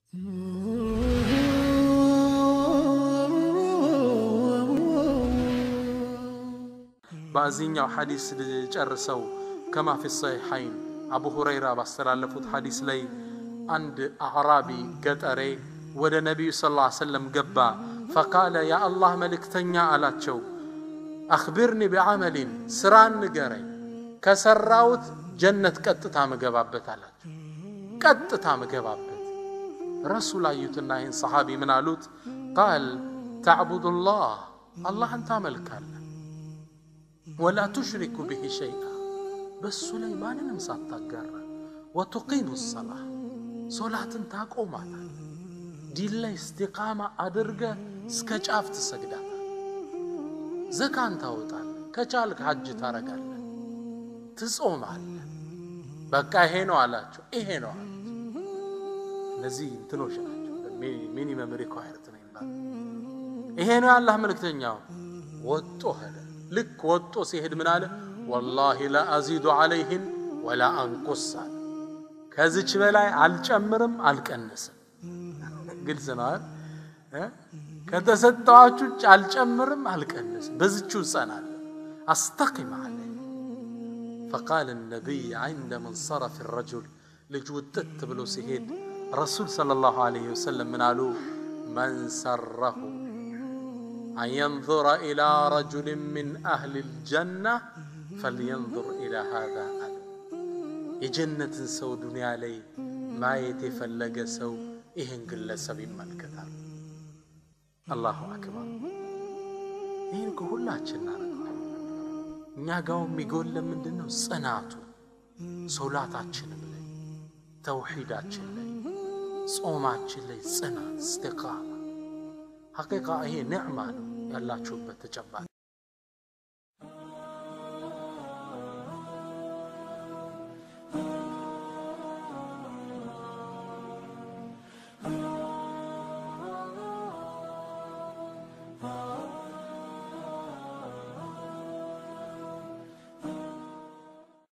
በዚህኛው ሐዲስ ጨርሰው ከማ ፊ ሰሒሐይን አቡ ሁረይራ ባስተላለፉት ሐዲስ ላይ አንድ አዕራቢ ገጠሬ ወደ ነቢዩ ስ ላ ሰለም ገባ። ፈቃለ ያ አላህ መልእክተኛ አላቸው፣ አኽቢርኒ ቢዓመሊን ስራን ንገረኝ፣ ከሰራውት ጀነት ቀጥታ ምገባበት አላቸው። ቀጥታ ምገባበት። ረሱል አዩትና ይህን ሰሓቢ ምን አሉት? ቃል ተዕቡዱላህ አላህን ታመልካለህ ወላ ቱሽሪኩ ብሂ ሸይአ በሱ ላይ ማንንም ሳታጋራ ወቱቂሙ ሰላህ ሶላትን ታቆማታል ዲን ላይ እስቲቃማ አድርገ እስከ ጫፍ ትሰግዳታል ዘካን ታወጣል ከቻልክ ሐጅ ታረጋለ ትጾማለ በቃ ይሄ ነው አላቸው ይሄ ነው አላቸው እነዚህ እንትኖች ናቸው ሚኒመም ሪኳየርት ነው ይባል ይሄ ነው የአላህ መልእክተኛው ወጦ ሄደ ልክ ወጦ ሲሄድ ምን አለ? ወላሂ ላ አዚዱ ዓለይህን ወላ አንቁስ አለ። ከዚች በላይ አልጨምርም አልቀንስም። ግልጽ ነው። ከተሰጠዋችሁ ውጭ አልጨምርም አልቀንስም፣ በዝችው እጸናለሁ። አስተቂም አለ። ፈቃለ ነቢይ ዐንደ መንሰረፍ ረጁል ልጅ ውጥት ብሎ ሲሄድ ረሱል ሰለላሁ ዐለይሂ ወሰለም ምን አሉ? መን ሰረሁ أن ينظر إلى رجل من أهل الجنة فلينظر إلى هذا የጀነትን ሰው ዱንያ ላይ ማየት የፈለገ ሰው ይህን ግለሰብ ይመልከታል። አላሁ አክበር። ይህን ከሁላችን እናደርገዋል። እኛ ጋው የሚጎለ ምንድን ነው? ጽናቱ ሶላታችንም ላይ ተውሒዳችን ላይ ጾማችን ላይ ጽናት እስቲቃማ ሐቂቃ ይሄ ኒዕማ ነው ያላችሁበት ተጨባጭ